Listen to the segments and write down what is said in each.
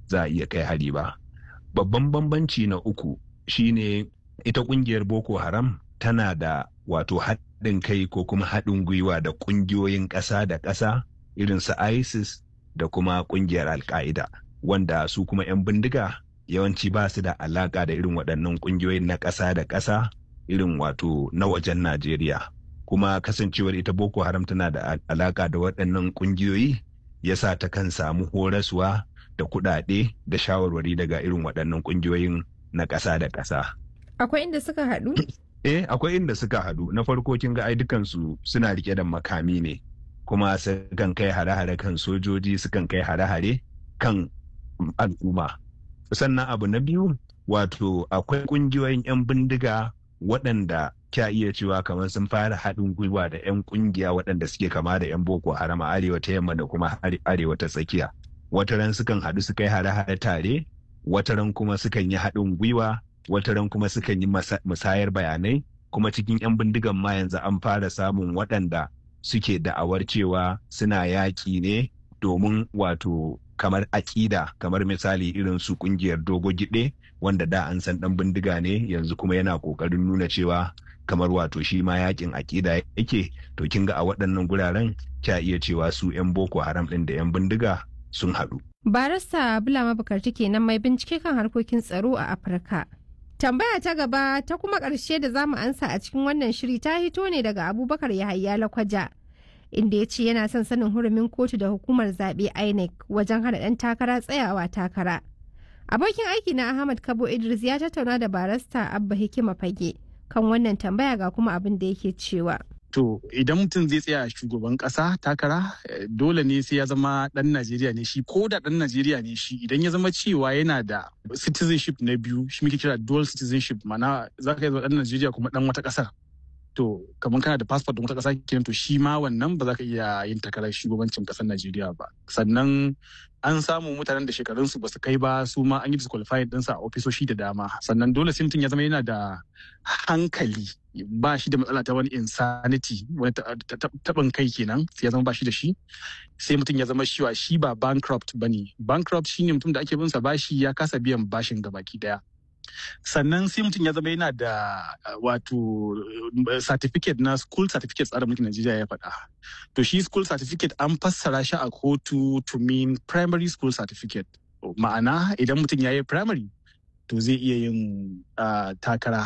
za a iya kai hari ba babban bambanci na uku shine ita kungiyar boko haram tana da wato haɗin kai ko kuma haɗin gwiwa da ƙungiyoyin ƙasa da ƙasa irin su isis da kuma ƙungiyar alka'ida wanda su kuma 'yan bindiga yawanci ba su da alaƙa da irin waɗannan ƙungiyoyin na ƙasa da ƙasa irin wato na wajen najeriya kuma kasancewar ita boko haram tana da alaƙa da waɗannan ƙungiyoyi yasa ta kan samu horaswa da kuɗaɗe da shawarwari daga irin waɗannan ƙungiyoyin na ƙasa da ƙasa. Akwai inda suka haɗu? Eh, akwai inda suka haɗu. Na farko kin ga ai dukansu suna rike da makami ne, kuma sukan kai hare-hare kan sojoji, sukan kai hare-hare kan al'umma. Sannan abu na biyu, wato akwai ƙungiyoyin 'yan bindiga waɗanda kya iya cewa kamar sun fara haɗin gwiwa da 'yan ƙungiya waɗanda suke kama da 'yan boko haram a arewa ta yamma da kuma arewa ta tsakiya. Wataran sukan haɗu su kai hare-hare tare, wataran kuma sukan yi haɗin gwiwa wataran kuma sukan yi musayar bayanai kuma cikin 'yan bindigan ma yanzu an fara samun waɗanda suke da'awar cewa suna yaƙi ne domin wato kamar aƙida kamar misali irin su ƙungiyar dogo giɗe wanda da an san ɗan bindiga ne yanzu kuma yana ƙoƙarin nuna cewa kamar wato shi ma yaƙin aƙida yake to kin ga a waɗannan guraren kya iya cewa su 'yan boko haram ɗin da 'yan bindiga sun haɗu. Barista Bulama Bukarti kenan mai bincike kan harkokin tsaro a Afirka. Tambaya ta gaba ta kuma ƙarshe da za mu ansa a cikin wannan shiri ta hito ne daga Abubakar Yahaya Lakwaja. Inda ya ce yana son sanin hurumin kotu da hukumar zaɓe INEC wajen hana ɗan takara tsayawa takara. Abokin aiki na Ahmad Kabo Idris ya tattauna da barasta Abba Hikima Fage kan wannan tambaya ga kuma abin da yake cewa. To idan mutum zai tsaya shugaban kasa takara dole ne sai ya zama dan Najeriya ne shi ko da dan Najeriya ne shi idan ya zama cewa yana da citizenship na biyu shi muke kira dual citizenship mana za ka yi dan Najeriya kuma dan wata kasar. To kamar kana da passport din wata kasa kenan to shi ma wannan ba za ka iya yin takarar shugabancin kasar Najeriya ba. Sannan an samu mutanen da shekarunsu ba su kai ba su ma an yi disqualified ɗinsa a ofisoshi da dama sannan dole sai mutum ya zama yana da hankali ba shi da matsala ta wani insanity wani taɓin kai kenan sai ya zama ba shi da shi sai mutum ya zama shiwa shi ba bankrupt ba ne bankrupt shine mutum da ake bin sa bashi ya kasa biyan bashin gabaki daya sannan sai mutum ya zama yana da wato certificate na school certificate tsarin mulkin Najeriya ya faɗa. To shi school certificate an fassara shi a kotu to mean primary school certificate. Ma'ana idan mutum ya yi primary to zai iya yin takara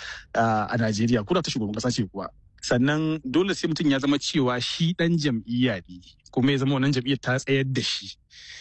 a Najeriya ko da ta shugaban kasa ce kuwa. Sannan dole sai mutum ya zama cewa shi ɗan jam'iyya ne kuma ya zama wannan jam'iyyar ta tsayar da shi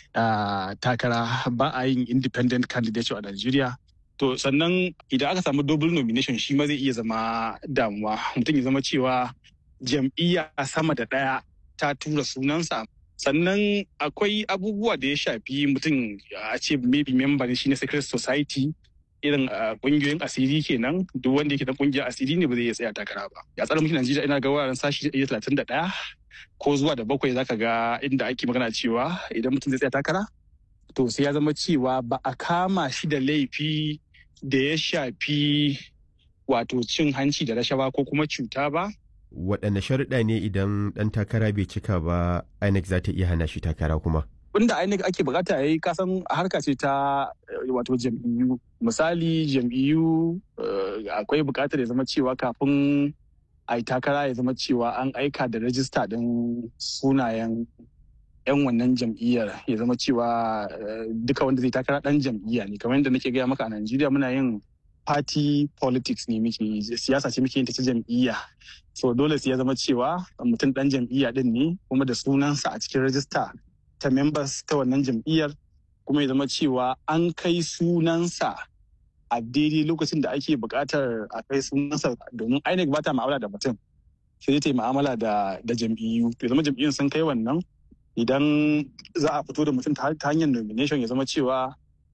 takara ba a yin independent candidate a Najeriya. To sannan idan aka samu double nomination shi ma zai iya zama damuwa mutum ya zama cewa jam'iyya sama da ɗaya ta tura sunansa. Sannan akwai abubuwa da ya shafi mutum a ce maybe member ne shi na secret society irin kungiyoyin asiri kenan duk wanda yake da kungiyar asiri ne ba zai iya tsaya takara ba. Ya tsara mulkin Najeriya ina ga wuraren sashi talatin da ɗaya ko zuwa da bakwai zaka ga inda ake magana cewa idan mutum zai tsaya takara to sai ya zama cewa ba a kama shi da laifi da ya shafi wato cin hanci da rashawa ko kuma cuta ba. Waɗanne sharuɗa ne idan ɗan takara bai cika ba INEC za ta iya hana shi takara kuma? Wanda INEC ake bukata ya yi kasan harka ce ta wato jam'iyyu. Misali jam'iyyu akwai bukatar ya zama cewa kafin a yi takara ya zama cewa an aika da rajista ɗin sunayen 'yan wannan jam'iyyar ya zama cewa duka wanda zai takara dan jam'iyya ne kamar yadda nake gaya maka a Najeriya muna yin party politics ne muke siyasa ce muke yin ta ta jam'iyya so dole sai ya zama cewa mutum dan jam'iyya din ne kuma da sunansa a cikin rajista ta members ta wannan jam'iyyar kuma ya zama cewa an kai sunansa a daidai lokacin da ake buƙatar a kai sunansa domin INEC ba ta ma'amala da mutum sai ta yi ma'amala da jam'iyyu ya zama jam'iyyun sun kai wannan idan za a fito da mutum ta hanyar nomination ya zama cewa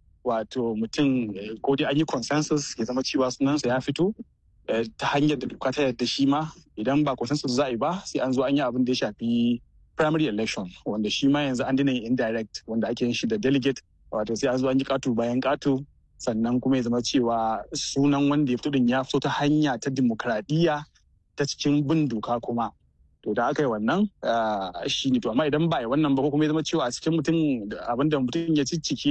wato mutum ko dai an yi consensus ya zama cewa sunansa ya fito ta hanyar da doka ta yadda shi ma idan ba consensus za a yi ba sai an zo an yi abin da ya shafi primary election wanda shi ma yanzu an dina yin indirect wanda ake yin shi da delegate wato sai an zo an yi katu bayan katu sannan kuma ya zama cewa sunan wanda ya fito din ya fito ta hanya ta dimokuraɗiyya ta cikin bin doka kuma to da aka yi wannan shi ne to amma idan ba yi wannan ba ko kuma ya zama cewa a cikin mutum abinda mutum ya ciccike